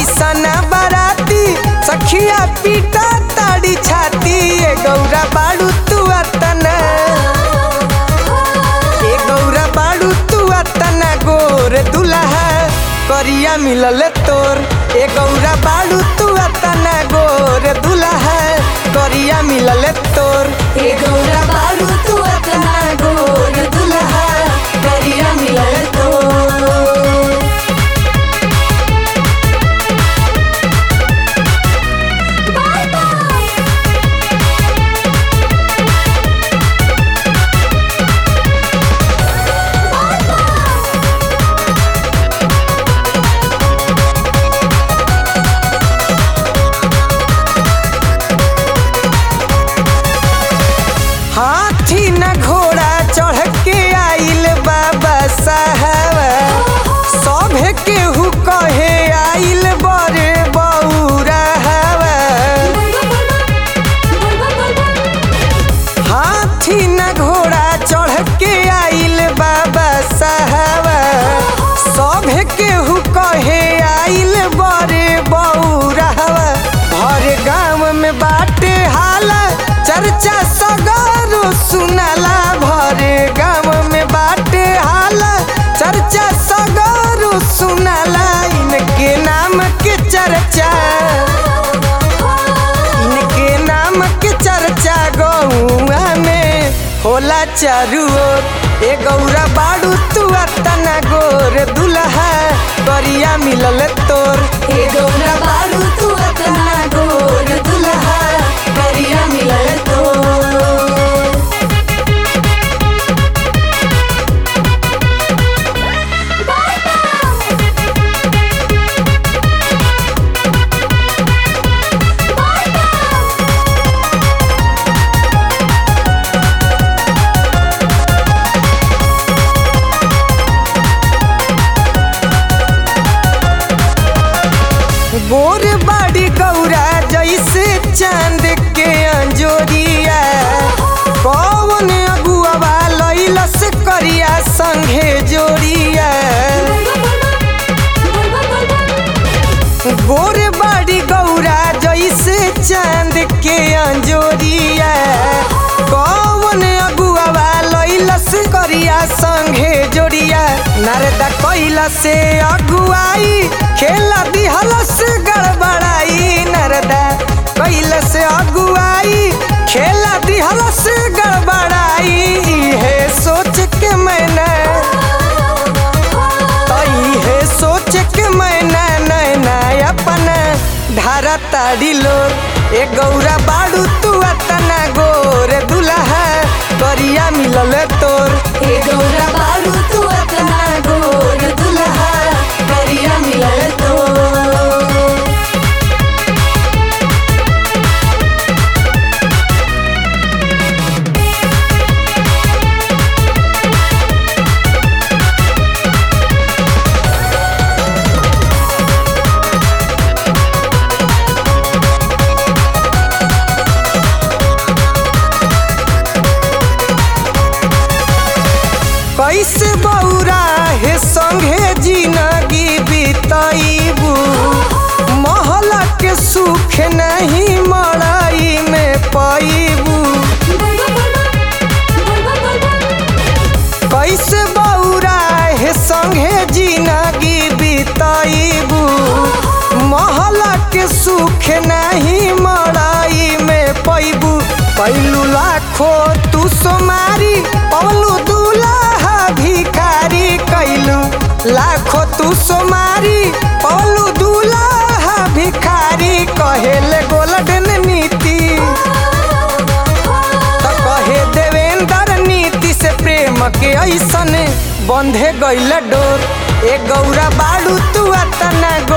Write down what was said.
ऐसन बाराती सखिया पीटा ताड़ी छाती ए गौरा बाड़ू तू अतना ए गौरा बाड़ू तू अतना गोर दुल्हा करिया मिलल तोर ए गौरा बाड़ू तू अतना गोर दुल्हा करिया मिलल तोर हे गौरा बारू तू अतना गोर दुल्हा करिया मिलल तो हाथी न घोड़ा चढ़ के आइल बाबा साहब सभे केहू कहे आइल बड़े बौरा हवा हाथी न घोड़ा चढ़ के आइल बाबा साहब सभे केहू कहे आइल बड़े बौरा हवा भर गाँव में बाटे हाला चर्चा सगरो सुनाला भर गाँव में बाटे हाला चर्चा सगरो सुनाला इनके नाम के चर्चा इनके नाम के चर्चा गौआ में होला चारू ओर ए गौरा बाड़ू तू अतना गोर दुल्हा करिया मिलल तोर हे गौरा बारू तू अतना गोर दुल्हा करिया मिलल तो गोर बाड़ी गौरा जैसे चांद के अंजोरिया कौन अगुआ लैलस करिया संघे जोड़िया गोर बाड़ी गौरा जैसे चांद के अंजोरिया कौन अगुआ लैलस करिया संघे जोड़िया नारदा कैला से अगुआई खेला दिहलस गड़बड़ाई नारदा कैला से अगुआई खेला दिहलस गड़बड़ाई है सोच के मैंने तई है सोच के मैना नैना अपना धारा ताड़ी लोर ए गौरा बाड़ू तू अतना गोर दुल्हा करिया मिलल तोर हे गौरा बारू तू अतना गोर दुल्हा करिया मिलल तो कैसे बौरा हे संगे जिंदगी बितैबू महला के सुख नहीं मड़ाई में पैबू कैसे बौरा हे संगे जिंदगी बितैबू महला के सुख नहीं मड़ाई में पैबू पैलू लाखो तू सोमारी पवलू दूल्हा भिखारी कैलू लाखो तू सोमारी पवलू दूल्हा भिखारी कहेले गोल्डन नीति त कहे देवेंद्र नीति से प्रेम के ऐसन बंधे गईल डोर ए गौरा बाड़ू तू अतना